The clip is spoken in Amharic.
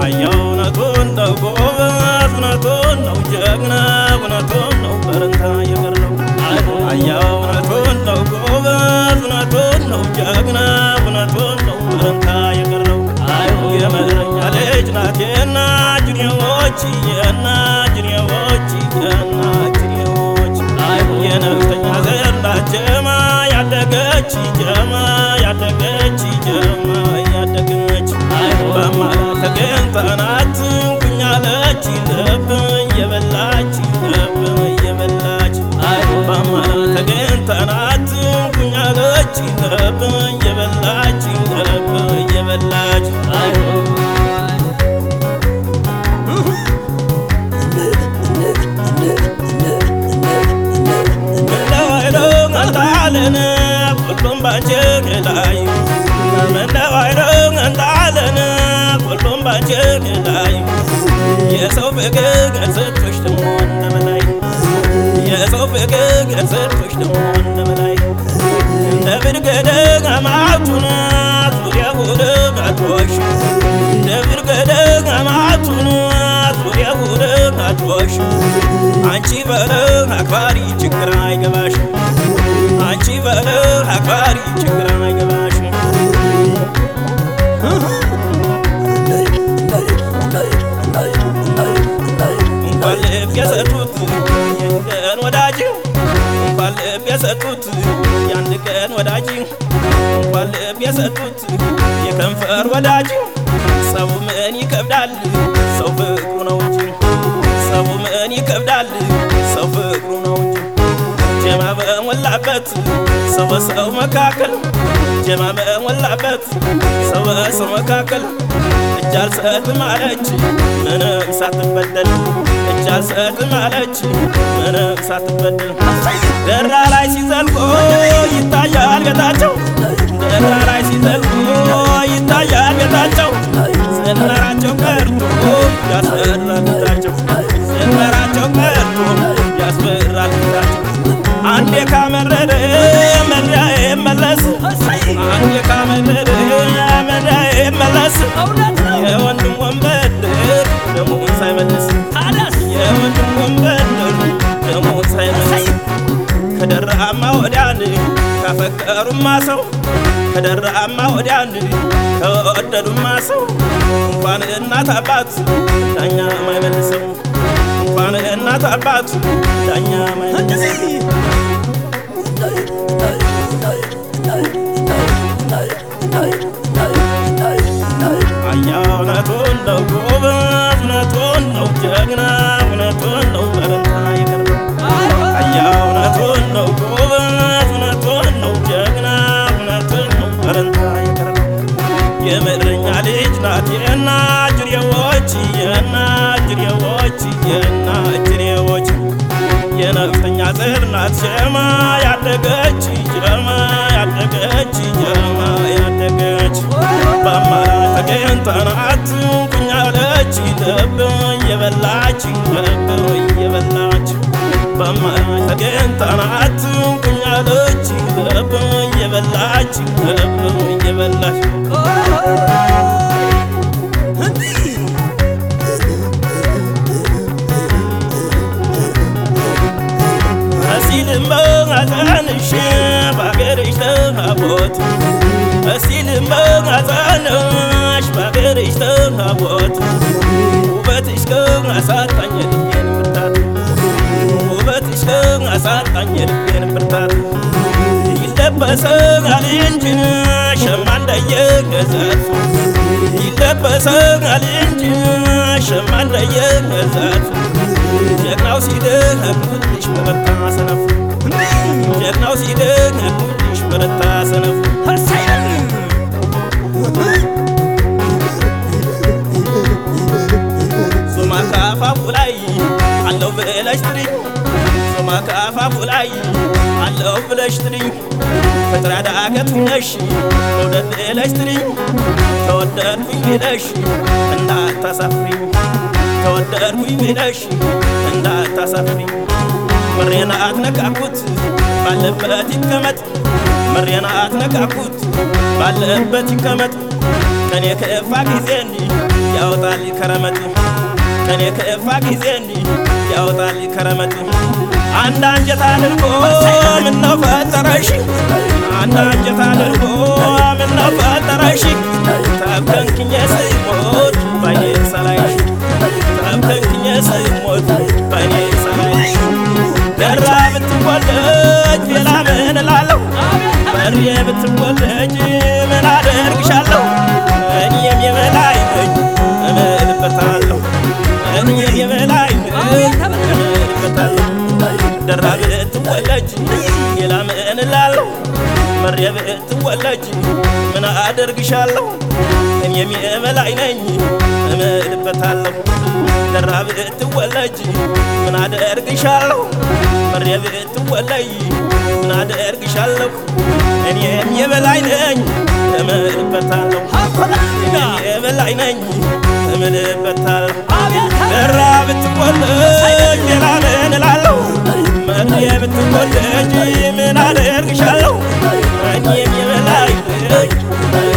አያው እውነቱን ነው ጎበዝ እውነቱን ነው ጀግና እውነቱን ነው በረንታ የቀረው አያው እውነቱን ነው ጎበዝ እውነቱን ነው ጀግና እውነቱን ነው በረንታ የቀረው የመረኛ ልጅ ናት የና ጅኔዎች የና ጅኔዎች የና ጅኔዎች የነፍጠኛ ዘር ናት ጀማ ያደገች ጀማ ያደገች ጀማ ያደገች በማለት ተገኝታ ናት ኩኛለች ልብ የበላች ልብ የበላች በማለት ተገኝታ ናት ኩኛለች ልብ የበላች ልብ የበላች እንዳለን ሁሉም ባንቺ ላይ ምነው አይደል እንዳለን ሁሉም ባንቺ ላይ የሰው ፍቅር ሰጥቶሽ ደሞ እንደበላይ የሰው ፍቅር ሰጥቶሽ ደሞ እንደበላይ እንደ ብርገደ አማቱን ዙሪያ ሁሉ ጋቶሽ እንደ ብርገደ አማቱን ዙሪያ ሁሉ ጋቶሽ አንቺ በለ አክባሪ ችግር አይገባሽ አንቺ በለ አክባሪ ችግር አይገባሽ እንኳን ልብ የሰጡት የአንድ ቀን ወዳጅ እንኳን ልብ የሰጡት የአንድ ቀን ወዳጅ እንኳን ልብ የሰጡት የከንፈር ወዳጅ ሰው ምን ይከብዳል ሰው ፍቅሩ ነው እንጂ ሰው ምን ይከብዳል ሰው ፍቅሩ ነው እንጂ ጀማ በሞላበት ሰው በሰው መካከል ጀማ በሞላበት ሰው በሰው መካከል እጅ አልሰጥም አለች ምንም ሳትበደል እጅ አልሰጥም አለች ምንም ሳትበደል ደራ ላይ ሲዘልቆ ይታያል ቤታቸው ደራ ላይ ሲዘልቆ ይታያል ቤታቸው ዝናራቸው ቀርቶ ያስፈራል ቤታቸው ዝናራቸው ቀርቶ ያስፈራል ቤታቸው አንዴ ካመረረ መሪያዬ መለስ አንዴ ካመረረ መሪያዬ መለስ የወንድም ወንበድር ደሞን ሳይመልስ የወንድም ወንበድር ደሞን ሳይመልስ ከደራማ ወዲያን ካፈቀሩማ ሰው ከደራማ ወዲያን ከወደዱማ ሰው እንኳን እናት አባት ዳኛ ማይመልሰው እንኳን እናት አባት ዳኛ ማይመልሰው አያ እውነቱን ነው ጎበዝ እውነቱን ነው ጀግና እውነቱን ነው በረንታ የቀረው አያ እውነቱን ነው ጎበዝ እውነቱን ነው ጀግና እውነቱን ነው በረንታ የቀረው የምድረኛ ልጅ ናት የና ጅሬዎች የና ጅሬዎች የና ጅሬዎች የነፍጠኛ ዘር ናት ጀማ ያደገች ጀማ ያደገች ጀማ ያደገች በአማራ ተገኝታ ናት ኩኛለች ልብ የበላች ልብ የበላች በአማራ ተገኝታ ናት ኩኛለች ልብ የበላች ልብ የበላች እሲልም በሐዘንሽ በአገርሽ ተሃቦት እሲልም በሐዘንሽ በአገርሽ ተሃቦት ውበትሽ ከአሳጣኝ ልቤን ብርታት ውበትሽ ከአሳጣኝ ልቤን ብርታት ይለበሳል እንጂ ሸማ እንደየገዛት ይለበሳል እንጂ ሸማ እንደየገዛት ጀግናው ሲደግሙልሽ በረታ ሰነፍ ጀግናው ሲደግሙልሽ በረታ ሰነፍ ዞማ ከአፋፉ ላይ አለው ብለሽ ትሪኝ ዞማ ከአፋፉ ላይ አለው ብለሽ ትሪኝ ፍጥራ ዳገት ነሽ መውደድ ብለሽ ትሪኝ ተወደድኩኝ ብለሽ እንዳታሳፍሪኝ ተወደድኩኝ ብለሽ እንዳታሳፍሪኝ ምሬና አትነካኩት ባለበት ይቀመጥ ምሬና አትነካኩት ባለበት ይቀመጥ ቀን የከፋ ጊዜን ያወጣል ከረመት ከኔ ከፋ ጊዜ እንዲህ ያወጣል ከረመት አንድ አንጀት አድርጎ ምነው ፈጠረሽ አንድ አንጀት አድርጎ ምነው ፈጠረሽ ተብከንክኜ ስሞት ባይኔ ሰላይሽ ተብከንክኜ ስሞት ባይኔ ሰላይሽ ደራ ብትወለጅ ሌላ ምን እላለሁ በሬ ብትወለጅ ምን አደርግሻለሁ እኔም የበላይ ነኝ እምልበታለሁ እኔም የበላይ ነኝ እምልበታለሁ ደራ ብትወለጅ ሌላ ምን እላለሁ መሬ ብትወለጅ ምን አደርግሻለሁ እኔም የበላይ ነኝ እምልበታለሁ ደራ ብትወለጅ ምን አደርግሻለሁ መሬ ብትወለይ ምን አደርግሻለሁ እኔም የበላይ ነኝ እምልበታለሁ እኔም የበላይ ነኝ እምልበታለሁ ደራ ብትወለጅ ሌላ ምን እላለሁ መሬ ብትወለጅ ምን አደርግሻለሁ እኔም የበላይ ነኝ